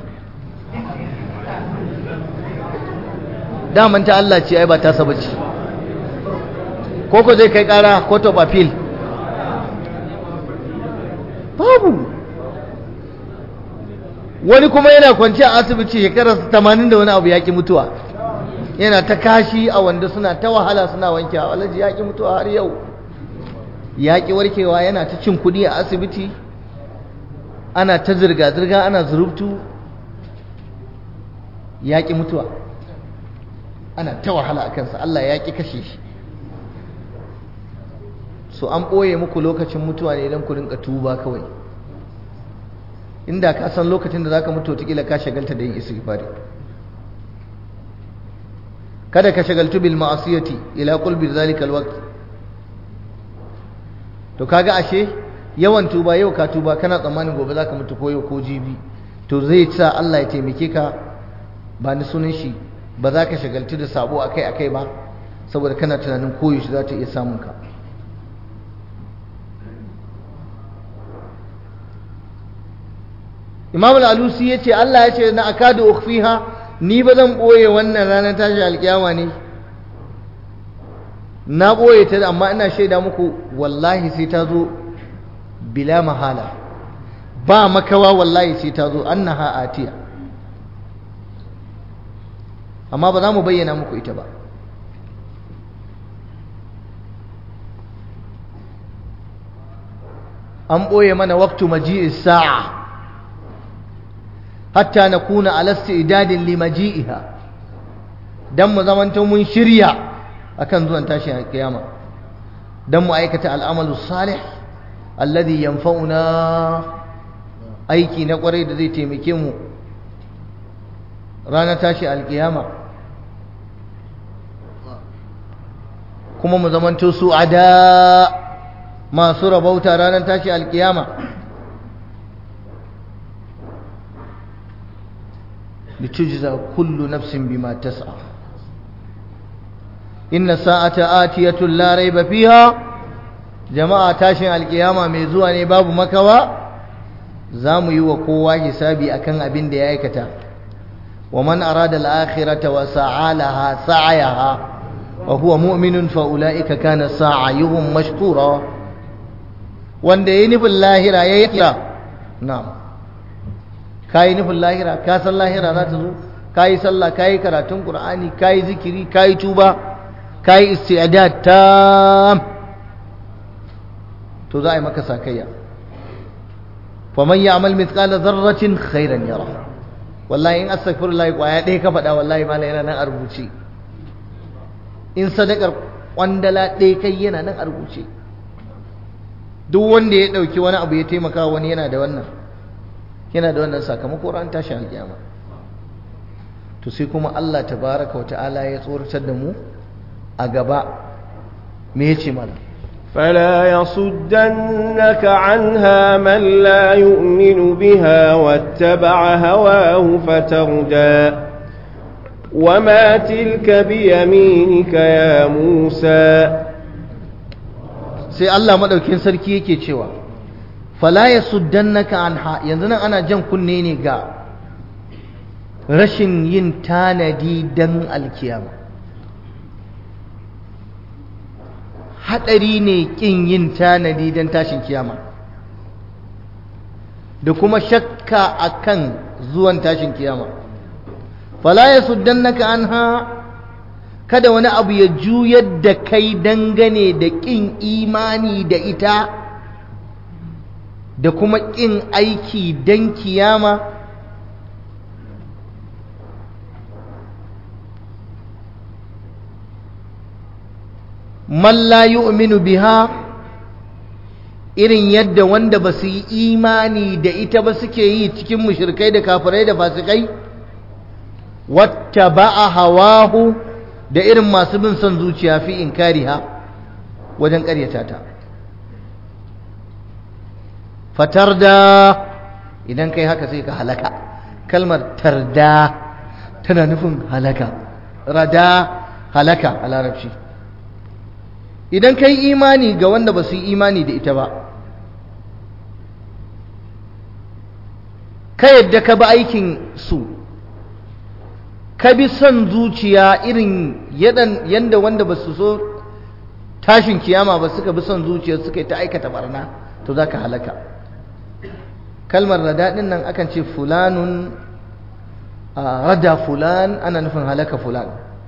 [SPEAKER 1] daman ta Allah ce ai ba ta saba ce ko ko zai kai ƙara court of appeal babu wani kuma yana kwanci a asibiti shekarar tamanin da wani abu yaƙi mutuwa yana ta kashi a wanda suna ta wahala suna wanke a walaji yaƙi mutuwa har yau yaƙi warkewa yana ta cin kuɗi a asibiti ana ta zirga-zirga ana zurubtu yaƙi mutuwa ana ta wahala a kansa Allah ya ƙi kashe shi so an ɓoye muku lokacin mutuwa ne don ku rinka tuba kawai inda ka san lokacin da zaka mutu wataƙila ka shagalta da yin istighfari kada ka shagaltu bil ma'asiyati ila qulbi zalika alwaqt to kaga ashe yawan tuba yau ka tuba kana tsammanin gobe zaka mutu ko yau ko jibi to zai sa Allah ya taimake ka ba ni sunan shi ba za ka shagaltu da sabo akai akai ba saboda kana tunanin koyaushe za ta iya samun ka imam al-alusi ya ce Allah ya ce na akadu ukhfiha ni ba zan ɓoye wannan ranar tashi alkiyama ne na ɓoye ta amma ina shaida muku wallahi sai ta zo bila mahala ba makawa wallahi sai ta zo annaha atiya amma ba za mu bayyana muku ita ba an ɓoye mana waktu maji'is sa'a hatta na kuna alasta idadin limaji'iha don mu zamanto mun shirya akan zuwan tashin kiyama don mu aikata al'amalu salih alladhi yanfa'una aiki na kwarai da zai taimake mu ranar tashi alkiyama kuma mu zamanto su ada masu rabauta ranar tashi alkiyama litujza kullu nafsin bima tas'a inna sa'ata atiyatun la raiba fiha jama'a tashin alkiyama mai zuwa ne babu makawa za mu yi wa kowa hisabi akan abin da ya aikata wa man arada al-akhirata wa sa'alaha sa'ayaha wa huwa mu'minun fa ulaika kana sa'ayuhum mashkura wanda yayi nufin lahira yayi kira na'am kai nufin lahira ka san lahira za ta zo kai sallah kai karatun qur'ani kai zikiri kai tuba kai isti'dad tam to za a yi maka sakayya faman ya'mal mithqala dharratin khairan yara wallahi in astaghfirullah kwaya ɗaya ka faɗa wallahi mala yana nan a rubuce in sadakar kwandala ɗaya kai yana nan a rubuce duk wanda ya ɗauki wani abu ya taimaka wani yana da wannan yana da wannan sakamako ran tashi alƙiyama to sai kuma Allah tabaraka wa ta'ala ya tsoratar da mu a gaba me yace mana
[SPEAKER 2] فلا يصدنك عنها من لا يؤمن بها واتبع هواه فتردى وما تلك بيمينك يا موسى
[SPEAKER 1] sai Allah madaukin sarki yake cewa fala yasuddannaka anha yanzu nan ana jan kunne ne ga rashin yin tanadi dan alkiyama haɗari ne ƙin yin tanadi don tashin kiyama da kuma shakka akan zuwan tashin kiyama fala ya suddannaka anha kada wani abu ya juyar da kai dangane da ƙin imani da ita da kuma ƙin aiki don kiyama man la yu'minu biha irin yadda wanda ba su yi imani da ita ba suke yi cikin mushrikai da kafirai da fasikai wata ba'a hawahu da irin masu bin son zuciya fi inkariha wajen ƙaryata ta fatar da idan kai haka sai ka halaka kalmar tarda tana nufin halaka rada halaka a larabci idan kai imani ga wanda ba su yi imani da ita ba ka yadda ka bi aikin su ka bi son zuciya irin yadda wanda ba su so tashin kiyama ba suka bi son zuciya suka yi ta aikata barna to za ka halaka kalmar rada ɗin nan akan ce fulanun rada fulan ana nufin halaka fulan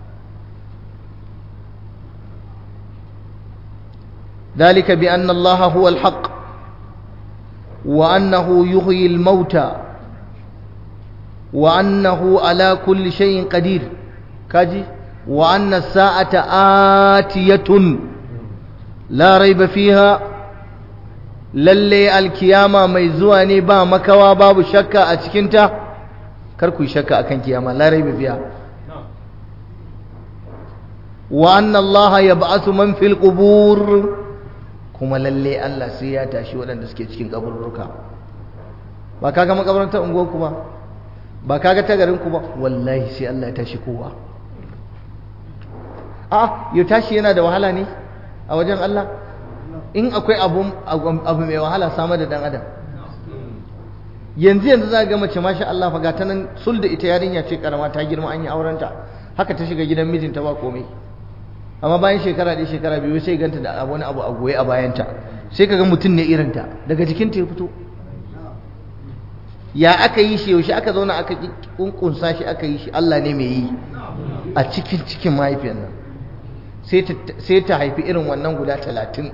[SPEAKER 1] ذلك بأن الله هو الحق وأنه يحيي الموتى وأنه على كل شيء قدير كاجي وأن الساعة آتية لا ريب فيها lalle alkiyama mai zuwa ne ba makawa babu shakka a cikinta kar ku yi shakka akan kiyama la raiba fiha wa anna allaha yab'athu man fil qubur kuma lalle Allah sai ya tashi waɗanda suke cikin kaburruka ba kaga makabarantar unguwar ku ba ba kaga ta garin ku ba wallahi sai Allah ya tashi kowa a ya tashi yana da wahala ne a wajen Allah in akwai abu abu mai wahala samar da dan adam yanzu yanzu za ga mace masha Allah fa ta nan sul da ita yarinya ce karama ta girma an yi aurenta haka ta shiga gidan mijinta ba komai amma bayan shekara ɗaya shekara biyu sai ganta da wani abu a goye a bayanta sai kaga mutum ne irinta daga jikinta ya fito ya aka yi shi yaushe aka zauna aka kunkunsa shi aka yi shi Allah ne mai yi a cikin cikin mahaifiyar nan sai ta haifi irin wannan guda talatin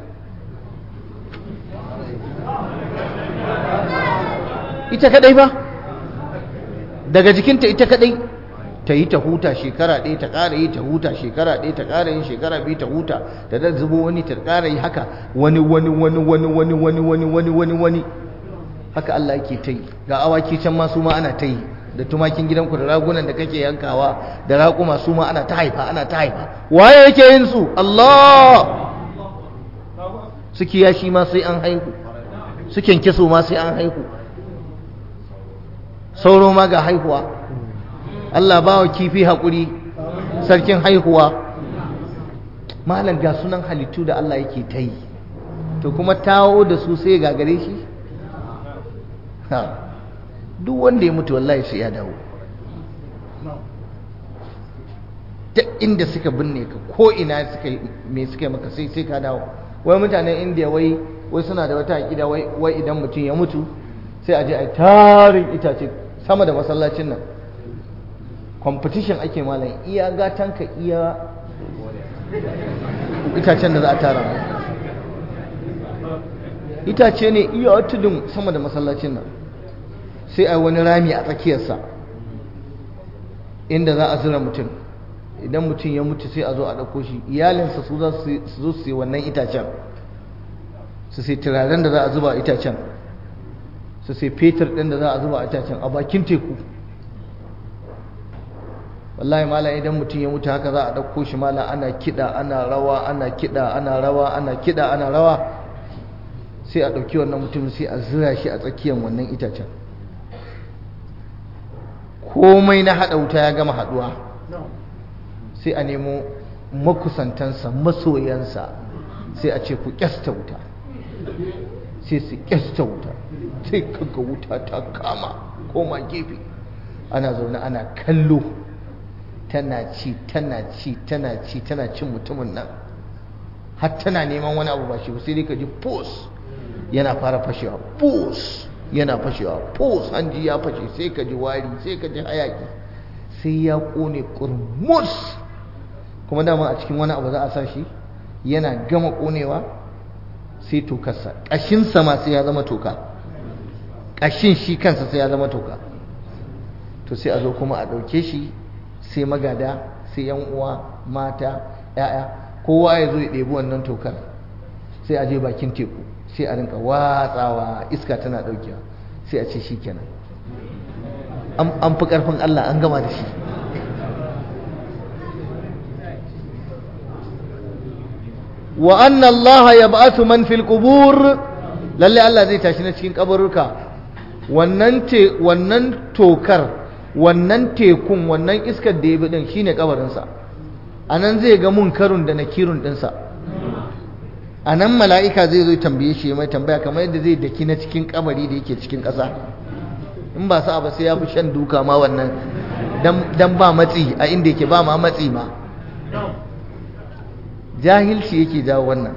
[SPEAKER 1] ita kadai ba daga jikinta ita kadai ta yi ta huta shekara ɗaya ta ƙara yi ta huta shekara ɗaya ta ƙara yin shekara biyu ta huta ta da zubo wani ta ƙara yi haka wani wani wani wani wani wani wani wani wani wani haka Allah yake ta yi ga awaki can ma su ma ana ta yi da tumakin gidanku da ragunan da kake yankawa da raƙuma su ma ana ta haifa ana ta haifa waye yake yin su Allah su kiyashi ma sai an haihu su kyankyaso ma sai an haihu sauro ma ga haihuwa Allah ba wa kifi haƙuri sarkin haihuwa malam ga sunan halittu da Allah yake ta yi to kuma tawo da su sai gagare shi duk wanda ya mutu wallahi sai ya dawo duk inda suka binne ka ko ina suka me suka maka sai sai ka dawo wai mutanen indiya wai wai suna da wata aƙida wai wai idan mutum ya mutu sai a je a tarin itace sama da masallacin nan competition ake malam iya gatanka iya itacen da za a tara itace ne iya tudun sama da masallacin nan sai a wani rami a tsakiyarsa inda za a zura mutum idan mutum ya mutu sai a zo a ɗauko shi iyalinsa su za su zo su yi wannan itacen su sai turaren da za a zuba itacen su sai fetur ɗin da za a zuba itacen a bakin teku wallahi malam idan mutum ya mutu haka za a ɗauko shi malam ana kiɗa ana rawa ana kiɗa ana rawa ana kiɗa ana rawa sai a ɗauki wannan mutum sai a zira shi a tsakiyar wannan itacen komai na haɗa wuta ya gama haɗuwa sai a nemo makusantansa masoyansa sai a ce ku ƙyasta wuta sai su ƙyasta wuta sai kaga wuta ta kama koma gefe ana zaune ana kallo tana ci tana ci tana ci tana cin mutumin nan har tana neman wani abu ba shi sai dai ka ji pos yana fara fashewa pos yana fashewa pos hanji ya fashe sai ka ji wari sai ka ji hayaki sai ya kone kurmus kuma dama a cikin wani abu za a sa shi yana gama konewa sai tokarsa ƙashinsa ma sai ya zama toka ƙashin shi kansa sai ya zama toka to sai a zo kuma a ɗauke shi sai magada sai yan uwa mata ya'ya kowa ya zo ya ɗebi wannan tokar sai a je bakin teku sai a rinka watsawa iska tana ɗaukewa sai a ce shi kenan an fi ƙarfin Allah an gama da shi wa anna Allah ya ba'athu man fil qubur lalle Allah zai tashi na cikin kaburruka wannan te wannan tokar wannan tekun wannan iskar da ya bi din shine kabarinsa anan zai ga munkarun da nakirun dinsa anan mala'ika zai zo tambaye shi mai tambaya kamar yadda zai daki na cikin kabari da yake cikin ƙasa in ba sa ba sai ya fi shan duka ma wannan dan ba matsi a inda yake ba ma matsi ma jahilci yake jawo wannan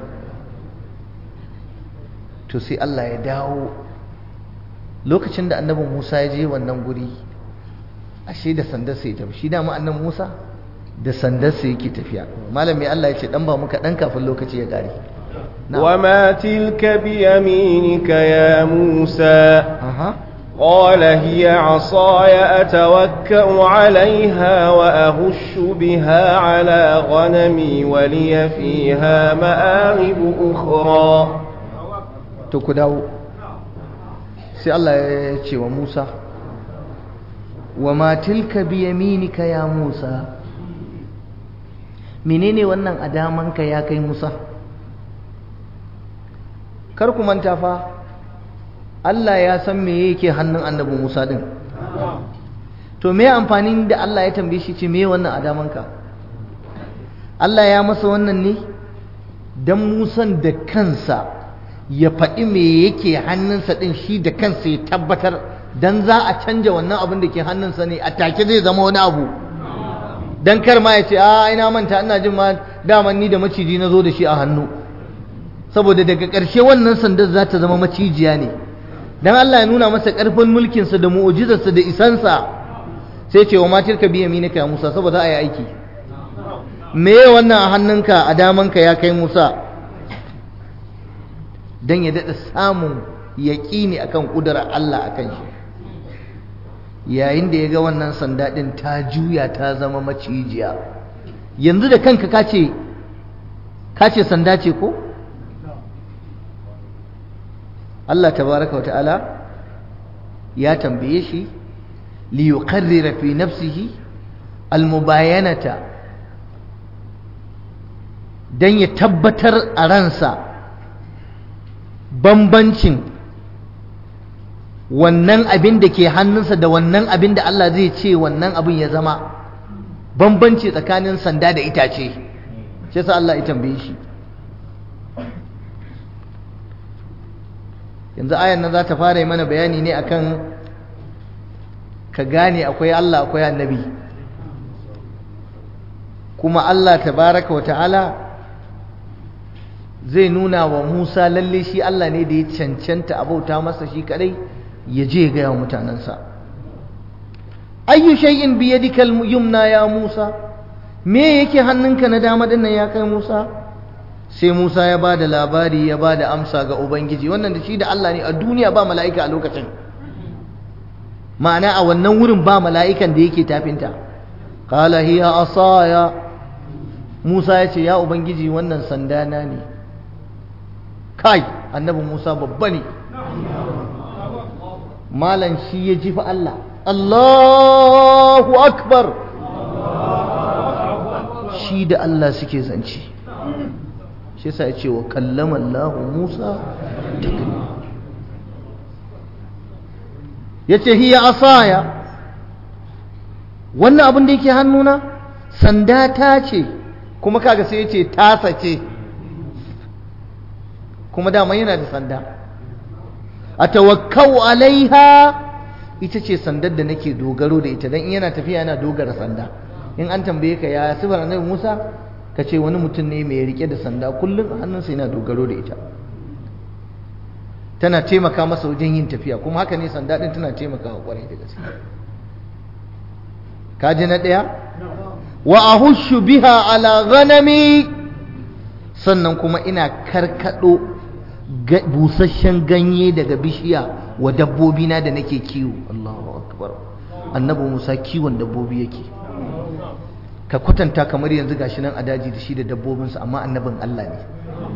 [SPEAKER 1] to sai Allah ya dawo lokacin da annabin Musa ya je wannan guri ashe da sandar sai tafi shi dama annabi Musa da sandar sai yake tafiya malami Allah ya ce dan ba muka dan kafin lokaci ya kare
[SPEAKER 2] وما تلك بيمينك يا موسى
[SPEAKER 1] aha
[SPEAKER 2] قال هي عصاي أتوكأ عليها وأهش بها على غنمي ولي فيها مآرب أخرى
[SPEAKER 1] to ku dawo sai Allah ya ce wa Musa wa ma tilka bi yaminika ya Musa menene wannan adamanka ya kai Musa kar ku manta fa Allah ya san me yake hannun annabi Musa din to me amfanin da Allah ya tambaye shi ce me wannan adamanka Allah ya masa wannan ne dan Musan da kansa ya faɗi me yake hannunsa ɗin shi da kansa ya tabbatar don za a canja wannan abin da ke hannunsa ne a take zai zama wani abu don kar ma ya ce a ina manta ina jin ma daman ni da maciji na zo da shi a hannu saboda daga ƙarshe wannan sandar za ta zama macijiya ne don Allah ya nuna masa ƙarfin mulkinsa da mu'ujizarsa da isansa sai ce wa matar ka biya minika ya Musa saboda a yi aiki me wannan a hannunka a damanka ya kai Musa don ya daɗa samun yaƙini akan ƙudurar Allah a kan shi yayin da ya ga wannan sanda ɗin ta juya ta zama macijiya yanzu da kanka kace kace sanda ce ko Allah tabaraka wata'ala ya tambaye shi li yuqarrira fi nafsihi almubayanata dan ya tabbatar a ransa bambancin wannan abin da ke hannunsa da wannan abin da Allah zai ce wannan abin ya zama bambanci tsakanin sanda da itace shi yasa Allah ya tambaye shi yanzu ayan nan za ta fara yi mana bayani ne akan ka gane akwai Allah akwai annabi kuma Allah tabaraka wa ta'ala zai nuna wa Musa lalle shi Allah ne da ya cancanta abauta masa shi kadai ya je ga yawan mutanansa ayyu shay'in bi yadika al-yumna ya Musa me yake hannunka na dama dinnan ya kai Musa sai Musa ya bada labari ya bada amsa ga ubangiji wannan da shi da Allah ne a duniya ba mala'ika a lokacin ma'ana a wannan wurin ba mala'ikan da yake tafinta qala hiya asaya Musa ya ce ya ubangiji wannan sandana ne kai annabi Musa babba ne malan shi ya ji fa Allah Allahu akbar shi da Allah suke zance shi yasa ya ce wa kallama Allah Musa ya ce hiya asaya wannan abin da yake hannuna sanda ta ce kuma kaga sai ya ce tasa ce kuma dama yana da sanda a tawakkau alaiha ita ce sandar da nake dogaro da ita don in yana tafiya yana dogara sanda in an tambaye ka ya sifar annabi Musa ka ce wani mutum ne mai rike da sanda kullum a hannunsa yana dogaro da ita tana taimaka masa wajen yin tafiya kuma haka ne sanda din tana taimakawa kwarai da gaske kaji na ɗaya wa ahushu biha ala ghanami sannan kuma ina karkado busasshen ganye daga bishiya wa dabbobina da nake kiwo Allahu akbar annabi Musa kiwon dabbobi yake ka kwatanta kamar yanzu gashi nan a daji da shi da dabbobinsa amma annabin Allah ne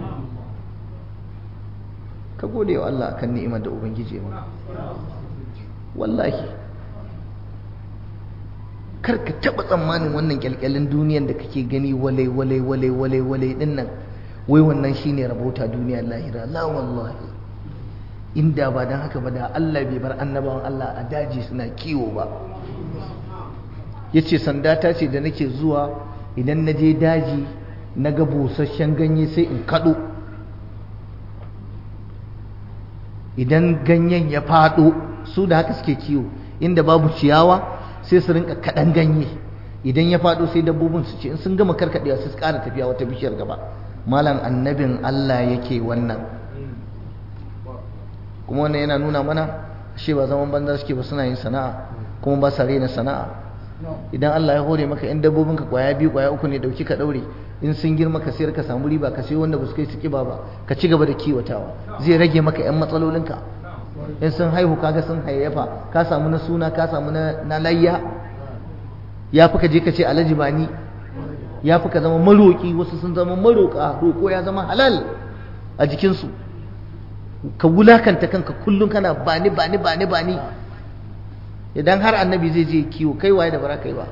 [SPEAKER 1] ka gode wa Allah akan ni'imar da ubangiji ya maka wallahi kar ka taba tsammanin wannan kyalkyalin duniyan da kake gani wale wale wale wale wale din nan wai wannan shine rabauta duniyar lahira la wallahi inda ba dan haka ba da Allah bai bar annabawan Allah a daji suna kiwo ba yace sanda ta ce da nake zuwa idan na je daji na ga busasshen ganye sai in kado idan ganyen ya fado su da haka suke kiwo inda babu ciyawa sai su rinka kaɗan ganye idan ya faɗo sai dabbobin su ce in sun gama karkaɗewa sai su ƙara tafiya wata bishiyar gaba malam annabin Allah yake wannan kuma wannan yana nuna mana shi ba zaman banza suke ba suna yin sana'a kuma ba sa rena sana'a idan Allah ya hore maka in dabbobin ka kwaya biyu kwaya uku ne dauki ka daure in sun girma ka sayar ka samu riba ka sayo wanda ba su kai su kiba ba ka ci gaba da kiwatawa zai rage maka yan matsalolinka in sun haihu kaga sun hayayyafa ka samu na suna ka samu na layya ya fi ka je ka ce alhaji bani ya fi ka zama maroƙi wasu sun zama maroƙa roƙo ya zama halal a jikinsu ka wulakanta kanka kullum kana bani bani bani bani idan har annabi zai je kiwo kai waye da bara kai ba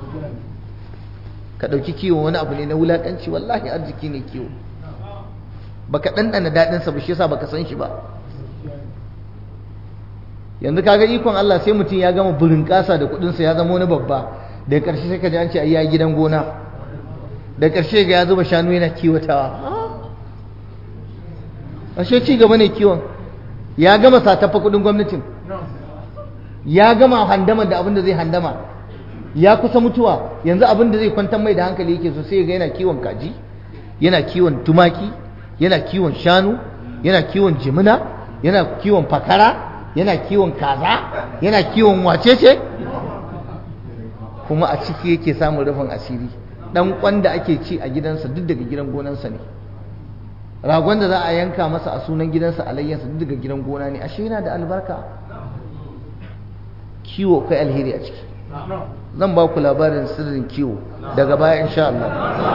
[SPEAKER 1] ka ɗauki kiwo wani abu ne na wulakanci wallahi arziki ne kiwo baka ɗanɗana daɗinsa ba shi yasa baka san shi ba yanzu kaga ikon Allah sai mutum ya gama burin kasa da kudinsa ya zama wani babba da ƙarshe sai ka ji an ce ai gidan gona da ƙarshe ga ya zuba shanu yana kiwatawa ashe ci gaba ne kiwon ya gama satafa kudin gwamnatin ya gama handama da abin da zai handama ya kusa mutuwa yanzu abin da zai kwantar mai da hankali yake so sai ga yana kiwon kaji yana kiwon tumaki yana kiwon shanu yana kiwon jimina yana kiwon fakara yana kiwon kaza yana kiwon wacece kuma a ciki yake samun rufin asiri dan kwan da ake ci a gidansa duk daga gidan gonansa ne ragon da za a yanka masa a sunan gidansa alayyansa duk daga gidan gona ne ashe yana da albarka kiwo kai alheri a ciki zan ba ku labarin sirrin kiwo daga baya insha Allah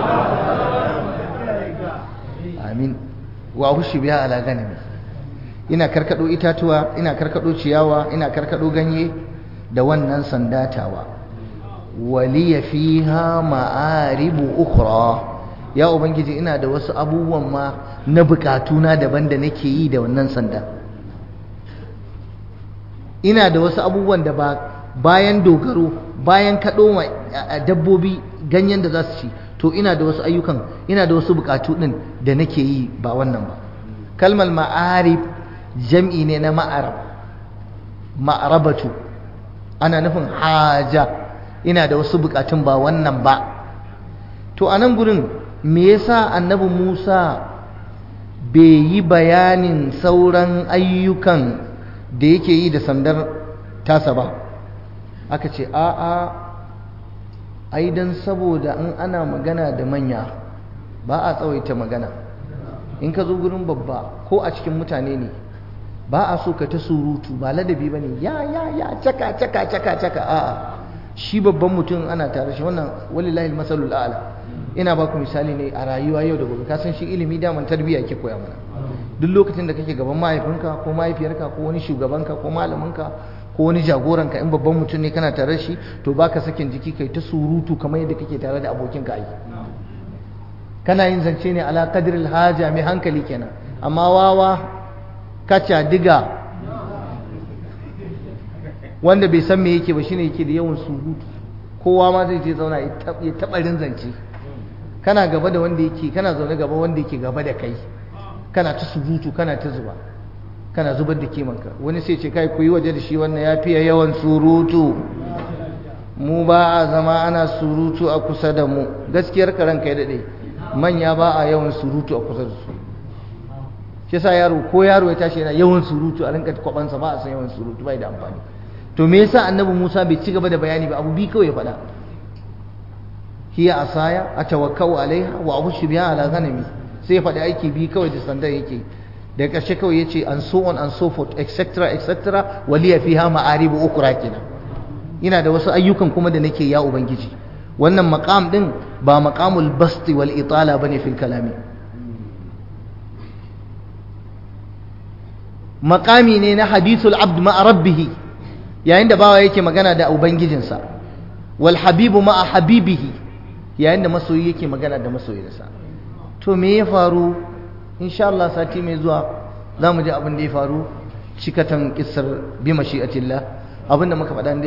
[SPEAKER 1] amin wa hushi biya ala ganami ina karkado itatuwa ina karkado ciyawa ina karkado ganye da wannan sandatawa waliya fiha ma'aribu ukhra ya ubangiji ina da wasu abubuwan ma na bukatuna daban da nake yi da wannan sanda ina da wasu abubuwan da ba bayan dogaro bayan kaɗo ma dabbobi ganyen da za su ci to ina da wasu ayyukan ina da wasu bukatu ɗin da nake yi ba wannan ba kalmar ma'arib jam'i ne na ma'arab ma'arabatu ana nufin haja ina da wasu bukatun ba wannan ba to a nan gurin me yasa annabi Musa bai yi bayanin sauran ayyukan da yake yi da sandar tasa ba aka ce a'a ai dan saboda in ana magana da manya ba a tsawaita magana in ka zo gurin babba ko a cikin mutane ne ba a so ka ta surutu ba ladabi ba ne ya ya ya caka caka caka caka a'a shi babban mutum ana tare shi wannan walillahi masalul a'la ina ba ku misali ne a rayuwa yau da gobe ka san shi ilimi daman tarbiyya ke koya mana duk lokacin da kake gaban mahaifinka ko mahaifiyarka ko wani shugabanka ko malaminka ko wani jagoranka in babban mutum ne kana tare shi to baka sakin jiki kai ta surutu kamar yadda kake tare da abokinka ai kana yin zance ne ala qadril haja mai hankali kenan amma wawa kaca diga wanda bai san me yake ba shine yake da yawan surutu kowa ma zai je zauna ya taɓarin zance kana gaba da wanda yake kana zaune gaba wanda yake gaba da kai kana ta surutu kana ta zuba kana zubar da kimanka wani sai ce kai ku yi waje da shi wannan ya fiye yawan surutu mu ba a zama ana surutu a kusa da mu gaskiyar karan kai daɗe manya ba a yawan surutu a kusa da su shi sa yaro ko yaro ya tashi yana yawan surutu a rinka kwabansa ba a san yawan surutu bai da amfani to me yasa annabi Musa bai ci gaba da bayani ba abu bi kawai ya faɗa hiya asaya atawakkau alaiha wa ahushu biha ala ghanami sai faɗi aiki bi kawai da sandar yake da ƙarshe kawai yace and so on and so forth etc etc waliya fiha ma'aribu ukra kenan ina da wasu ayyukan kuma da nake ya ubangiji wannan maqam din ba maqamul basti wal itala bane fil kalami maqami ne na hadithul abd ma'a rabbih yayin da bawa yake magana da ubangijinsa wal habibu ma'a habibihi yayin da masoyi yake magana da masoyinsa to me ya faru insha Allah sati mai zuwa za mu ji abin da ya faru cikatan kissar bi mashi'atillah abinda muka faɗa